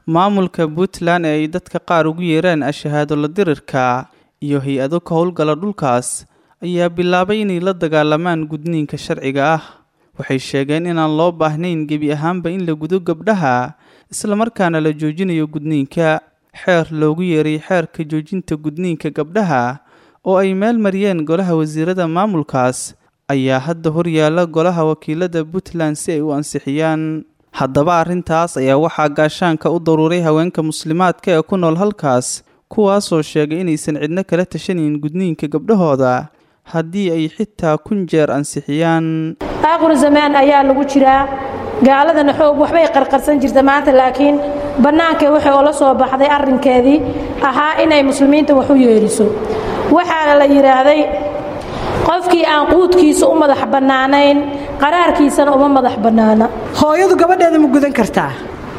maamulka puntland ee ay dadka qaar ugu yeeraan ashahaado la dirirka iyo hay-ado ka howlgala dhulkaas ayaa bilaabay inay la dagaalamaan gudniinka sharciga ah waxay sheegeen inaan loo baahnayn gebi ahaanba in la gudo gabdhaha islamarkaana la joojinayo gudniinka xeer loogu yeeray xeerka joojinta gudniinka gabdhaha oo ay meel mariyeen golaha wasiirada maamulkaas ayaa hadda horyaala golaha wakiilada puntland si ay u ansixiyaan haddaba arrintaas ayaa waxaa gaashaanka u daruuray haweenka muslimaadka ee ku nool halkaas kuwaasoo sheegay inaysan cidno kala tashanayn gudniinka gabdhahooda haddii ay xitaa kun jeer ansixiyaan aaqur zamaan ayaa lagu jiraa gaaladana xoog waxbay qarqarsan jirta maanta laakiin bannaankee waxay oola soo baxday arrinkeedii ahaa inay muslimiinta wax u yeedhiso waxaa la yidhaahday qofkii aan quudkiisa u madax bannaanayn qaraarkiisana uma madax bannaana hooyadu gabadheeda ma gudan kartaa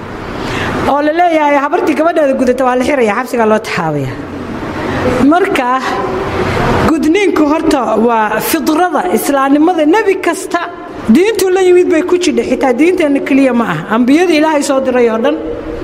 oo la leeyahay habartii gabadheeda gudata waa la xiraya xabsigaa loo taxaabaya marka gudniinku horta waa fidrada islaamnimada nebi kasta diintuu la yimid bay ku jidha xitaa diinteenna keliya ma ah ambiyada ilaahay soo diray oo dhan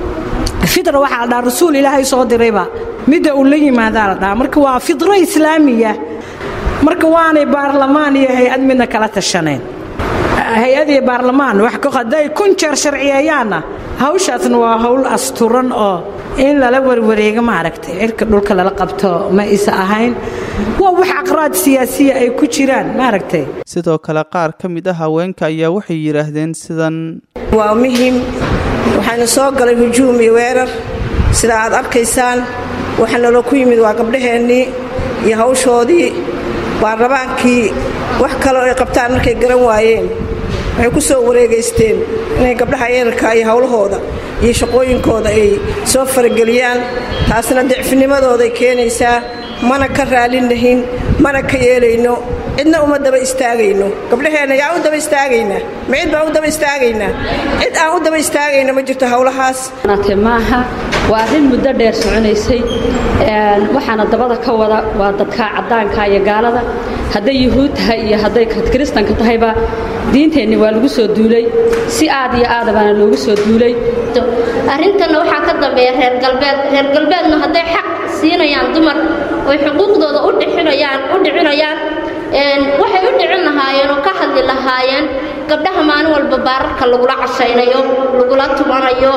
fidra waxaa la dhaha rasuul ilaahay soo dirayba midda uu la yimaadaa la dhaha marka waa fidro islaamiya marka waanay baarlamaan iyo hay-ad midna kala tashanayn hay-ad iyo baarlamaan hadday kun jeer sharciyeeyaanna hawshaasna waa hawl asturan oo in lala warwareego maaragtay cirka dhulka lala qabto ma isa ahayn waa wax aqraad siyaasiya ay ku jiraan maaragtay sidoo kale qaar ka mid ah haweenka ayaa waxay yidhaahdeen sidan waa muhim waxaana soo galay hujuum iyo weerar sida aad arkaysaan waxa naloo ku yimid waa gabdhaheennii iyo hawshoodii baarlamaankii wax kaloo ay qabtaan markay garan waayeen waxay ku soo wareegaysteen inay gabdhaha yeelka iyo howlahooda iyo shaqooyinkooda ay soo farageliyaan taasna dicfinimadooday keenaysaa mana ka raalinahin mana ka yeelayno cidna uma daba istaagayno gabdhaheenna yaa u daba istaagaynaa ma cid baan u daba istaagaynaa cid aan u daba istaagayna ma jirto howlahaas maaha waa arrin muddo dheer soconaysay waxaana dabada ka wada waa dadka caddaanka iyo gaalada hadday yuhuud tahay iyo hadday kiristanka tahayba diinteenni waa lagu soo duulay si aad iyo aadabaana loogu soo duulay arrintanna waxaa ka dambeeya reer galbeed reer galbeedna hadday xaq siinayaan dumar oy xuquuqdooda u dhicinayaan u dhicinayaan waxay u dhicin lahaayeen oo ka hadli lahaayeen gabdhaha maalin walba baararka lagula cashaynayo lagula tubanayo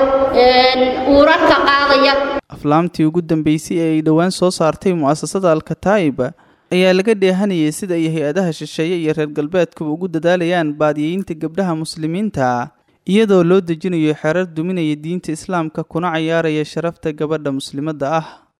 uurarka qaadaya aflaamtii ugu dambeysay ee ay dhowaan soo saartay mu'asasada alkataa'ib ayaa laga dheehanayay sida ay hay-adaha shisheeye iyo reer galbeedkuba ugu dadaalayaan baadiyeynta gabdhaha muslimiinta iyadoo loo dejinayo xerar duminaya diinta islaamka kuna cayaaraya sharafta gabadha muslimadda ah